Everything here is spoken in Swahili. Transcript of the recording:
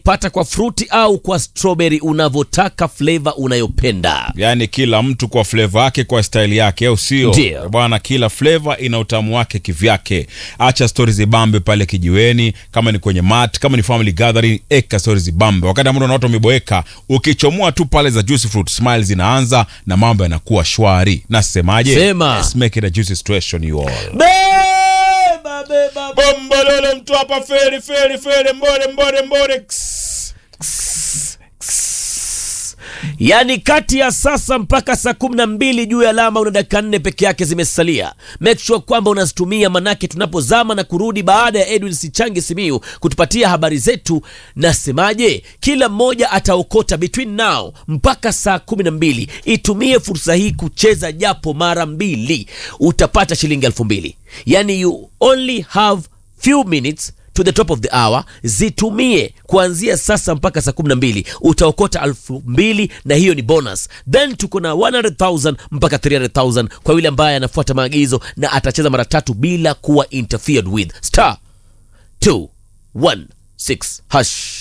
pata kwa fruti au kwa strawberry unavyotaka flavor unayopenda yaani kila mtu kwa fleva yake kwa staili yake au sio Ndio. bwana kila fleva ina utamu wake kivyake acha stori zibambe pale kijiweni kama ni kwenye mat kama ni family gathering eka stori zibambe wakati ambao na watu wameboeka ukichomoa tu pale za juicy fruit smile zinaanza na mambo yanakuwa shwari nasemaje Sema. Let's make it a juicy situation you all beba beba bombolole mtu hapa feri feri feri mbore mbore mbore Ks. yaani kati ya sasa mpaka saa kumi na mbili juu ya alama una dakika nne peke yake zimesalia make sure kwamba unazitumia manake tunapozama na kurudi baada ya edwin sichangi simiu kutupatia habari zetu nasemaje kila mmoja ataokota between now mpaka saa kumi na mbili itumie fursa hii kucheza japo mara mbili utapata shilingi elfu mbili yani you only have few minutes to the top of the hour zitumie kuanzia sasa mpaka saa 12 utaokota elfu mbili na hiyo ni bonus then tuko na 100000 mpaka 300000 kwa yule ambaye anafuata maagizo na atacheza mara tatu bila kuwa interfered with star 216 hash